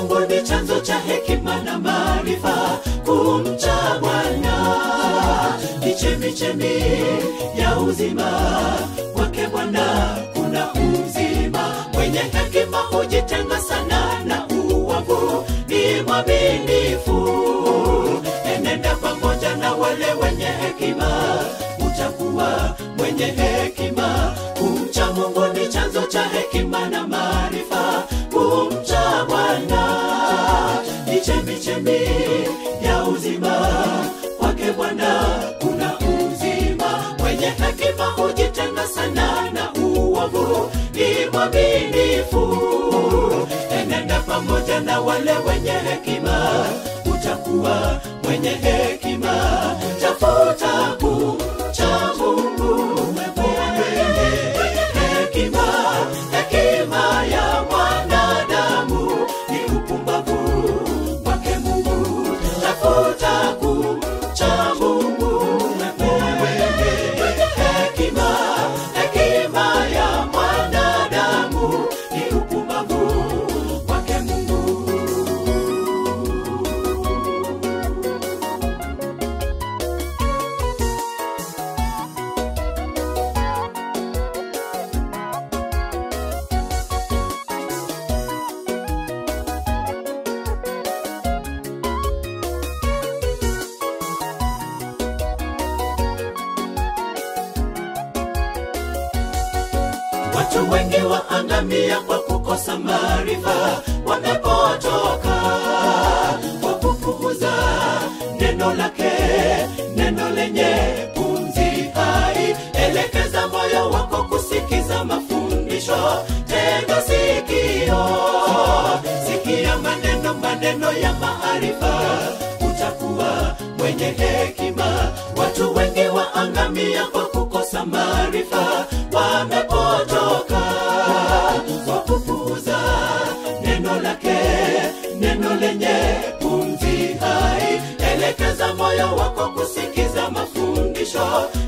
mungu ni chanzo cha hekima na maarifa kumcha bwana ni chemichemi ya uzima kwake bwana kuna uzima mwenye hekima hujitenga sana na uwavu ni mwaminifu enenda pamoja na wale wenye hekima utakuwa mwenye hekima kumcha mungu ni chanzo cha hekima na maarifa kumcha bwana ni chemichemi ya uzima kwake bwana kuna uzima mwenye hekima hujitenga sana na uovu ni mwaminifu enenda pamoja na wale wenye hekima utakuwa mwenye hekima tafuta kumcha mungu mwenye hekima hekima ya mwanadamu ni upumbavu kwake mungu tafuta kumcha mungu mwenye hekima hekima ya mwanadamu ni upumbavu kwake mungu watu wengi waangamia kwa kukosa maarifa wamepotoka kwa kupuuza neno lake neno lenye pumzi hai elekeza moyo wako kusikiza mafundisho tega sikio sikia maneno maneno ya maarifa utakuwa mwenye hekima watu wengi waangamia kwa kukosa maarifa wamepotoka kwa kupuuza neno lake neno lenye pumzi hai elekeza moyo wako kusikiza mafundisho